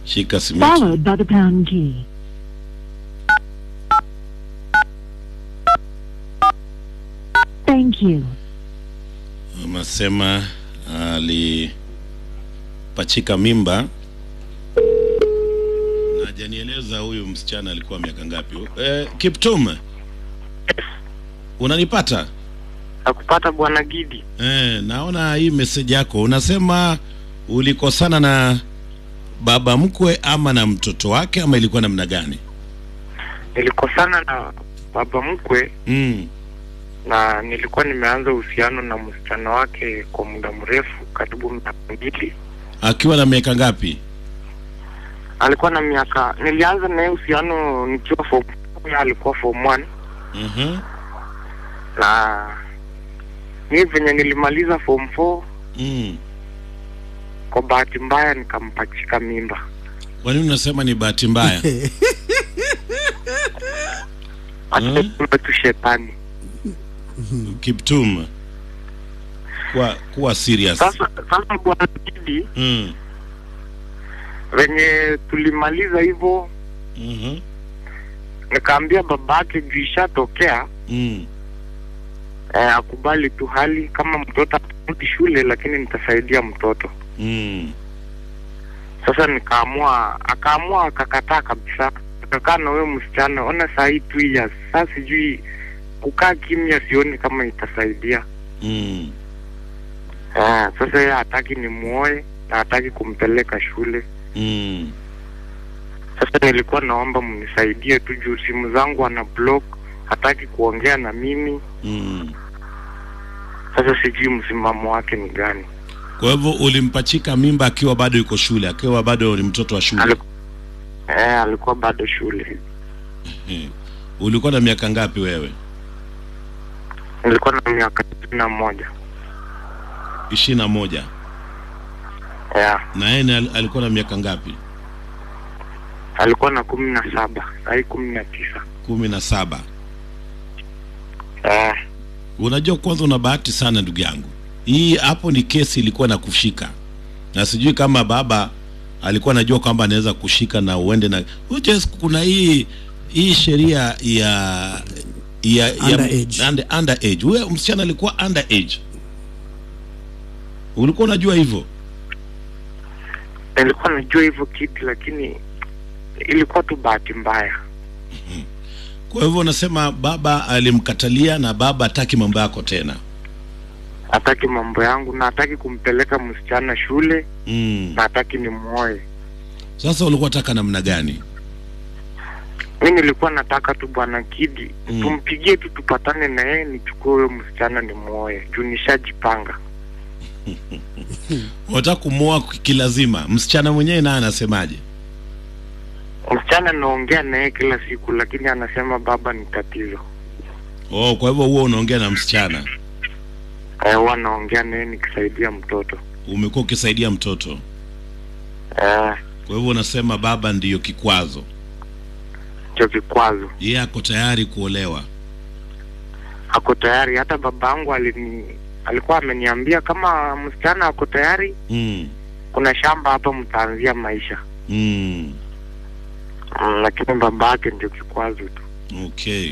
shika simiti. followed by the pound key. Thank you. Anasema alipachika mimba na hajanieleza huyu msichana alikuwa miaka ngapi. Eh, Kiptum, unanipata? Nakupata bwana Gidi. Eh, naona hii message yako unasema ulikosana na baba mkwe ama na mtoto wake ama ilikuwa namna gani? Nilikosana na baba mkwe Mm. na nilikuwa nimeanza uhusiano na msichana wake kwa muda mrefu, karibu miaka mbili. Akiwa na miaka ngapi? Alikuwa na miaka, nilianza naye uhusiano nikiwa form four, yeye alikuwa form one Mhm. na mimi venye nilimaliza form four, Mm. kwa bahati mbaya nikampachika mimba. Kwa nini unasema ni bahati mbaya? Acha tu shetani. Kiptum, kuwa kuwa serious. Sasa sasa bwana Gidi, Mm. venye tulimaliza hivyo Mhm. nikaambia babake juu ishatokea Mm. eh, akubali tu hali kama mtoto atarudi shule, lakini nitasaidia mtoto. Mm. Sasa nikaamua, akaamua akakataa kabisa, akakaa na wewe msichana. Ona saa hii two years sasa, sijui kukaa kimya, sioni kama itasaidia. Mm. Eh, sasa yeye hataki nimuoe na hataki kumpeleka shule. Mm. Sasa nilikuwa naomba mnisaidie tu juu simu zangu ana block, hataki kuongea na mimi. Mm. Sasa sijui msimamo wake ni gani. Kwa hivyo ulimpachika mimba akiwa bado yuko shule, akiwa bado ni mtoto wa shule. Aliku- Eh, alikuwa bado shule. Eh. Ulikuwa na miaka ngapi wewe? Nilikuwa na miaka ishirini na moja. ishirini na moja. Yeah. Na yeye ni al- alikuwa na miaka ngapi? Alikuwa na kumi na saba sahii kumi na tisa. kumi na saba. Eh, Unajua, kwanza una bahati sana ndugu yangu. Hii hapo ni kesi ilikuwa na kushika, na sijui kama baba alikuwa anajua kwamba anaweza kushika na uende na Uje, kuna hii hii sheria ya ya Underage. ya under, under age. Huyo msichana alikuwa under age. Ulikuwa unajua hivyo? nilikuwa najua hivyo kitu, lakini ilikuwa tu bahati mbaya. Kwa hivyo unasema baba alimkatalia na baba hataki mambo yako tena. Hataki mambo yangu na hataki kumpeleka msichana shule Mm. na hataki nimuoe. Sasa ulikuwa unataka namna gani? Mi nilikuwa nataka tu bwana Kidi Mm. tumpigie tu tupatane na yeye nichukue huyo msichana nimuoe juu nishajipanga. Unataka kumwoa kilazima. Msichana mwenyewe naye anasemaje? Msichana naongea na yeye kila siku, lakini anasema baba ni tatizo. Oh, kwa hivyo huo unaongea na msichana, Eh, huwa naongea na yeye nikisaidia mtoto. umekuwa ukisaidia mtoto, Eh, kwa hivyo unasema baba ndiyo kikwazo, cho vikwazo. yeye ako tayari kuolewa. Ako tayari, hata babangu alini alikuwa ameniambia kama msichana ako tayari, Mm. kuna shamba hapa mtaanzia maisha. Mm. Mm, lakini baba yake ndio kikwazo tu. Okay.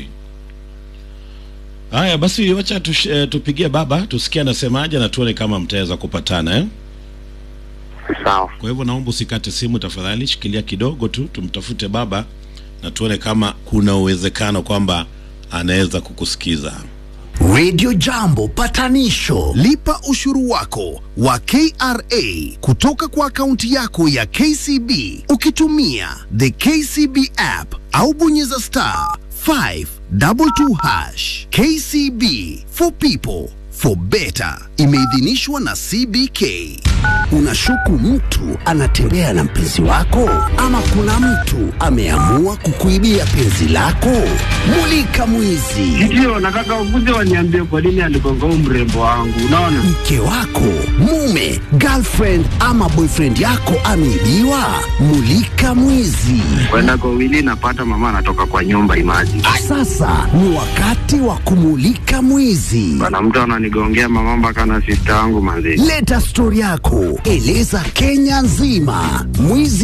Haya basi, wacha tush, eh, tupigie baba tusikie anasemaje na tuone kama mtaweza kupatana eh? Sawa. Kwa hivyo naomba usikate simu tafadhali, shikilia kidogo tu, tumtafute baba na tuone kama kuna uwezekano kwamba anaweza kukusikiza. Radio Jambo patanisho. Lipa ushuru wako wa KRA kutoka kwa akaunti yako ya KCB ukitumia the KCB app au bonyeza star 522 hash. KCB for people for better. Imeidhinishwa na CBK. Unashuku mtu anatembea na mpenzi wako, ama kuna mtu ameamua kukuibia penzi lako? Mulika mwizi. Ndio, nataka ukuje waniambie kwa nini aligonga huu mrembo wangu. Unaona, mke wako, mume, girlfriend ama boyfriend yako ameibiwa? Mulika mwizi. kwenda kwa wili napata mama anatoka kwa nyumba imaji Sasa ni wakati wa kumulika mwizi. bana, mtu ananigongea mama mpaka na sista wangu manzi. Leta stori yako, eleza Kenya nzima. Mwizi